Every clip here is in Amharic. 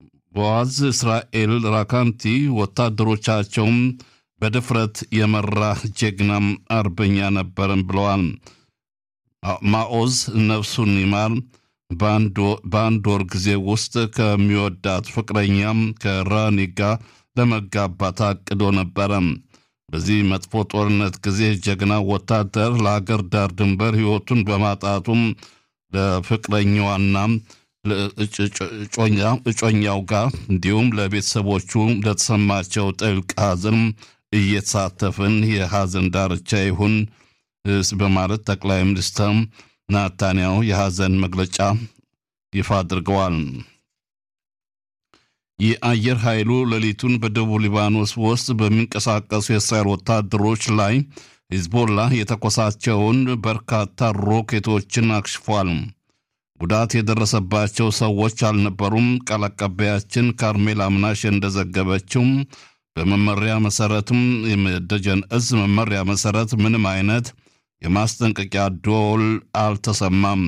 ቦዋዝ እስራኤል ራካንቲ ወታደሮቻቸውም በድፍረት የመራ ጀግናም አርበኛ ነበርን ብለዋል። ማኦዝ ነፍሱን ይማር በአንድ ወር ጊዜ ውስጥ ከሚወዳት ፍቅረኛም ከራኒ ጋር ለመጋባት አቅዶ ነበረ። በዚህ መጥፎ ጦርነት ጊዜ ጀግና ወታደር ለሀገር ዳር ድንበር ሕይወቱን በማጣቱም ለፍቅረኛዋና እጮኛው ጋር እንዲሁም ለቤተሰቦቹ ለተሰማቸው ጥልቅ ሐዘን እየተሳተፍን የሐዘን ዳርቻ ይሁን በማለት ጠቅላይ ሚኒስትር ናታንያሁ የሐዘን መግለጫ ይፋ አድርገዋል። የአየር ኃይሉ ሌሊቱን በደቡብ ሊባኖስ ውስጥ በሚንቀሳቀሱ የእስራኤል ወታደሮች ላይ ሂዝቦላ የተኮሳቸውን በርካታ ሮኬቶችን አክሽፏል። ጉዳት የደረሰባቸው ሰዎች አልነበሩም። ቃል አቀባያችን ካርሜል አምናሽ እንደዘገበችው በመመሪያ መሰረትም የደጀን እዝ መመሪያ መሰረት ምንም አይነት የማስጠንቀቂያ ደወል አልተሰማም።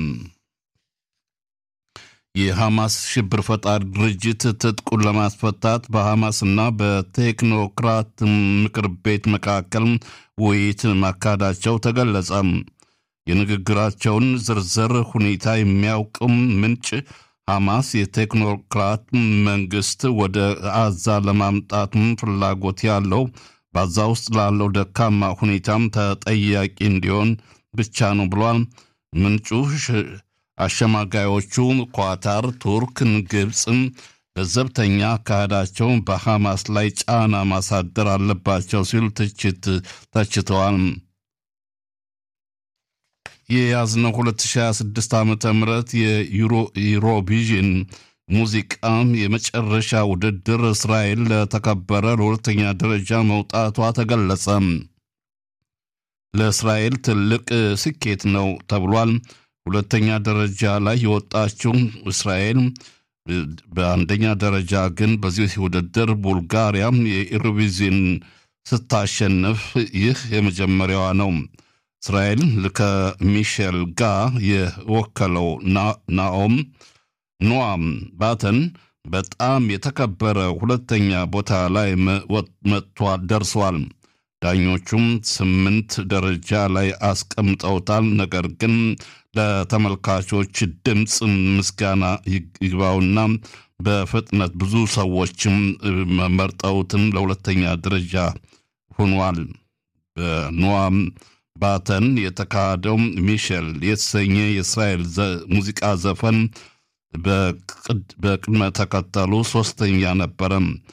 የሐማስ ሽብር ፈጣሪ ድርጅት ትጥቁን ለማስፈታት በሐማስና በቴክኖክራት ምክር ቤት መካከል ውይይት ማካሄዳቸው ተገለጸ። የንግግራቸውን ዝርዝር ሁኔታ የሚያውቅም ምንጭ ሐማስ የቴክኖክራት መንግስት ወደ አዛ ለማምጣትም ፍላጎት ያለው በአዛ ውስጥ ላለው ደካማ ሁኔታም ተጠያቂ እንዲሆን ብቻ ነው ብሏል። ምንጩ አሸማጋዮቹ ኳታር፣ ቱርክን፣ ግብፅም ለዘብተኛ አካሄዳቸው በሐማስ ላይ ጫና ማሳደር አለባቸው ሲሉ ትችት ተችተዋል። የያዝነው 2026 ዓ ም የዩሮቪዥን ሙዚቃ የመጨረሻ ውድድር እስራኤል ለተከበረ ለሁለተኛ ደረጃ መውጣቷ ተገለጸ። ለእስራኤል ትልቅ ስኬት ነው ተብሏል። ሁለተኛ ደረጃ ላይ የወጣችው እስራኤል በአንደኛ ደረጃ ግን በዚህ ውድድር ቡልጋሪያ የኢሮቪዥን ስታሸንፍ ይህ የመጀመሪያዋ ነው። እስራኤል ከሚሼል ጋር የወከለው ናኦም ኖዋም ባተን በጣም የተከበረ ሁለተኛ ቦታ ላይ መጥቷል ደርሷል። ዳኞቹም ስምንት ደረጃ ላይ አስቀምጠውታል። ነገር ግን ለተመልካቾች ድምፅ ምስጋና ይግባውና በፍጥነት ብዙ ሰዎችም መርጠውትም ለሁለተኛ ደረጃ ሆኗል። በኖዋም ባተን የተካሄደው ሚሼል የተሰኘ የእስራኤል ሙዚቃ ዘፈን በቅድመ ተከተሉ ሶስተኛ ነበረ።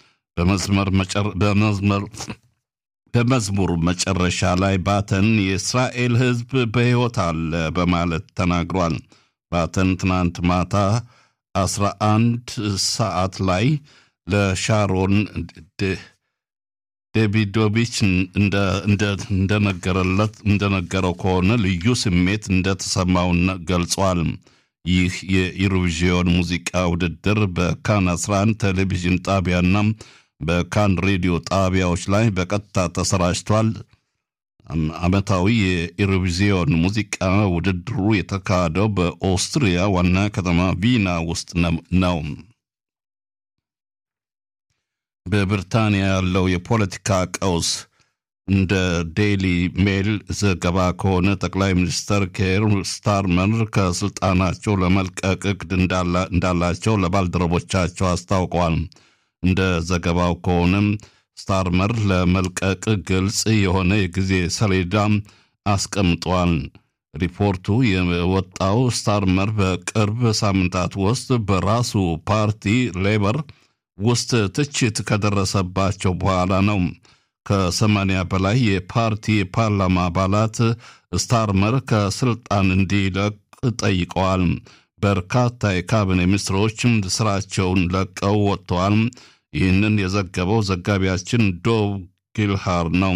በመዝሙር መጨረሻ ላይ ባተን የእስራኤል ሕዝብ በሕይወት አለ በማለት ተናግሯል። ባተን ትናንት ማታ 11 ሰዓት ላይ ለሻሮን ዴቪዶቪች እንደነገረለት እንደነገረው ከሆነ ልዩ ስሜት እንደተሰማው ገልጿል። ይህ የኢሮቪዥን ሙዚቃ ውድድር በካን 11 ቴሌቪዥን ጣቢያና በካን ሬዲዮ ጣቢያዎች ላይ በቀጥታ ተሰራጭቷል። ዓመታዊ የኢሮቪዥን ሙዚቃ ውድድሩ የተካሄደው በኦስትሪያ ዋና ከተማ ቪና ውስጥ ነው። በብሪታንያ ያለው የፖለቲካ ቀውስ እንደ ዴይሊ ሜል ዘገባ ከሆነ ጠቅላይ ሚኒስትር ኬር ስታርመር ከስልጣናቸው ለመልቀቅ እቅድ እንዳላቸው ለባልደረቦቻቸው አስታውቀዋል። እንደ ዘገባው ከሆነም ስታርመር ለመልቀቅ ግልጽ የሆነ የጊዜ ሰሌዳ አስቀምጧል። ሪፖርቱ የወጣው ስታርመር በቅርብ ሳምንታት ውስጥ በራሱ ፓርቲ ሌበር ውስጥ ትችት ከደረሰባቸው በኋላ ነው። ከሰማንያ በላይ የፓርቲ የፓርላማ አባላት ስታርመር ከስልጣን እንዲለቅ ጠይቀዋል። በርካታ የካቢኔ ሚኒስትሮችም ስራቸውን ለቀው ወጥተዋል። ይህንን የዘገበው ዘጋቢያችን ዶቭ ጊልሃር ነው።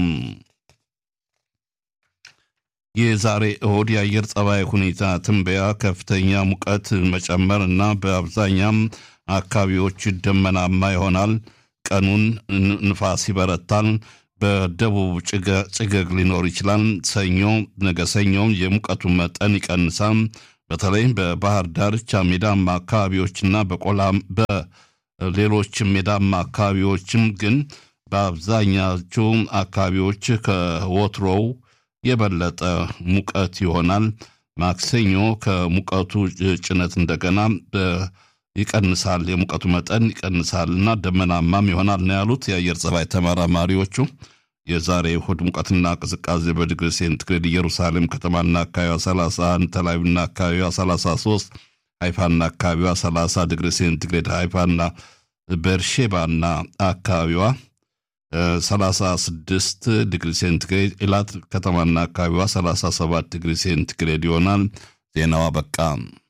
የዛሬ እሁድ የአየር ጸባይ ሁኔታ ትንበያ ከፍተኛ ሙቀት መጨመር እና በአብዛኛም አካባቢዎች ደመናማ ይሆናል። ቀኑን ንፋስ ይበረታል። በደቡብ ጭገግ ሊኖር ይችላል። ሰኞ ነገ ሰኞም የሙቀቱ መጠን ይቀንሳል። በተለይ በባህር ዳርቻ ሜዳማ አካባቢዎችና ሌሎችም ሜዳማ አካባቢዎችም ግን በአብዛኛዎቹ አካባቢዎች ከወትሮው የበለጠ ሙቀት ይሆናል። ማክሰኞ ከሙቀቱ ጭነት እንደገና ይቀንሳል፣ የሙቀቱ መጠን ይቀንሳል እና ደመናማም ይሆናል ነው ያሉት የአየር ጸባይ ተመራማሪዎቹ። የዛሬ እሁድ ሙቀትና ቅዝቃዜ በዲግሪ ሴንቲግሬድ ኢየሩሳሌም ከተማና አካባቢዋ 31፣ ተላቪቭና አካባቢዋ 33፣ ሃይፋና አካባቢዋ 30 ዲግሪ ሴንቲግሬድ፣ ሃይፋና ቤርሼባና አካባቢዋ 36 ዲግሪ ሴንቲግሬድ፣ ኢላት ከተማና አካባቢዋ 37 ዲግሪ ሴንቲግሬድ ይሆናል። ዜናዋ በቃ።